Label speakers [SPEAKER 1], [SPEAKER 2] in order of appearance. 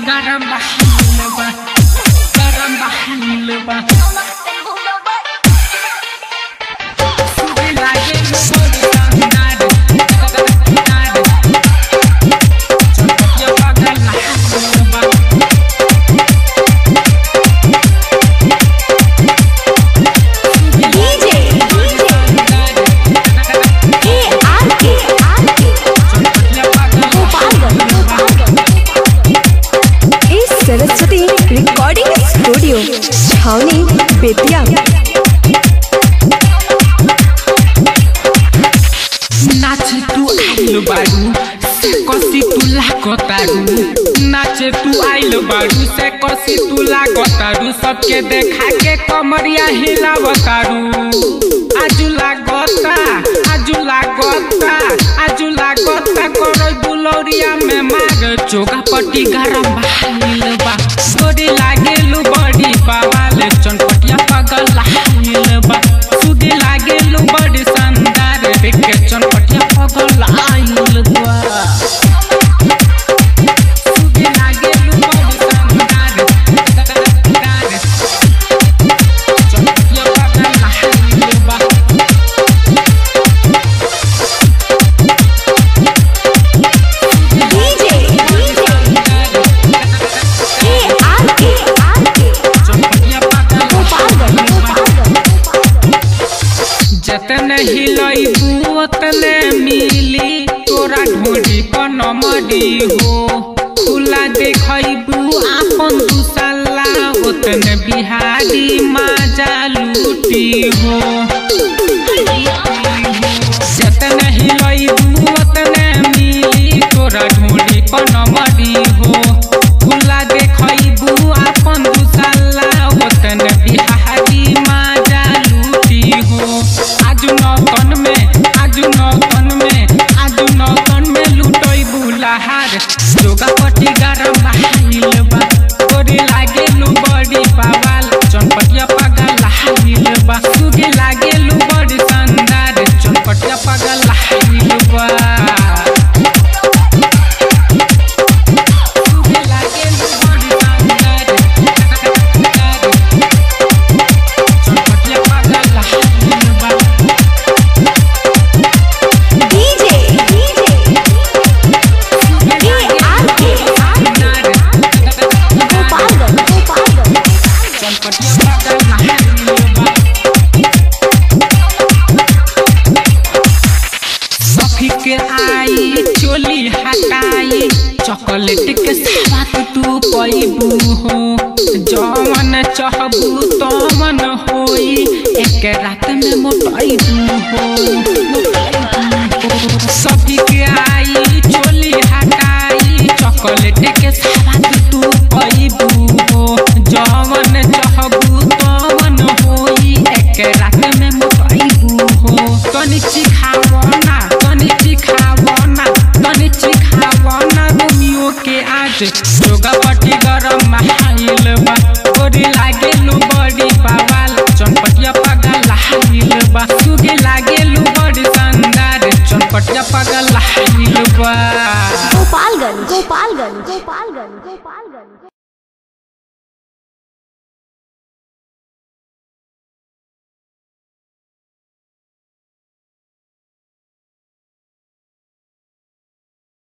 [SPEAKER 1] garam bahil ba garam bahil ba Sugi lage lo bodi sandar sandar Chotya pagal lahil ba
[SPEAKER 2] DJ के R K R K Gopalganj Gopalganj इस Saraswati recording studio Chhawani Bettiah
[SPEAKER 1] नाचे तू आइल बारू से कसी तू लागतारू नाचे तू आइल बारू से कसी तू लागतारू सबके देखा के कमरिया हिलावतारू आजू लागता आजू लागता आजू लागता करो बुलौरिया में मार चोगा पट्टी गरम भाईल बा गोरी लागेलू बड़ी पावाले चनपटिया पगल लाइल बा सुदी लागेलू बड़ी शानदार देखे चनपटिया पगल लाइल बा सुदी लागेलू बड़ी शानदार शानदार। चनपटिया पगल लाइल बा
[SPEAKER 2] DJ के आर के आर के
[SPEAKER 1] चनपटिया पगल
[SPEAKER 2] गोपालगंज गोपालगंज
[SPEAKER 1] जतन हिलैबू ओतने मिली तोरा ढोरी पर नमरी हो खुला देखैबू आपन दुसल्ला ओतने बिहारी माजा लूटी हो जतन हिलैबू ओतने मिली तोरा ढोरी पर नमरी हो खुला देखैबू आपन दुसल्ला ओतने बिहारी माजा लूटी हो आजु नौतन में आजु नौतन में आजु नौतन में लुटोई बुलाहार जोगा पट्टी गरम बहाइल बा गोरी लागे लू बड़ी पावाल चनपटिया पगल लाहिल बा सुगी लागे लू बड़ी शानदार चनपटिया पगल लाहिल बा सुगी लागे लू बड़ी शानदार चनपटिया पगल लाहिल बा
[SPEAKER 2] DJ के R K R K Gopalganj Gopalganj
[SPEAKER 1] सफी के आई चोली हटाई चॉकलेट के साथ तू पैबू हो जवन चहबू तमन होई एक रात में मोटाइबू हो सफी के आई चोली हटाई चॉकलेट के साथ तू पैबू हो जवन चहबू तमन होई एक रात में मोटाइबू हो तनी चिखावना तनी चिखावना तनी चिखावना रोमियो के आज जोगा पट्टी गरम महाइल बा गोरी लागेलू बड़ी पावाल चनपटिया पगल लाहिल बा सुगी लागेलू बड़ी शानदार चनपटिया पगल लाहिल बा
[SPEAKER 2] गोपालगंज गोपालगंज गोपालगंज गोपालगंज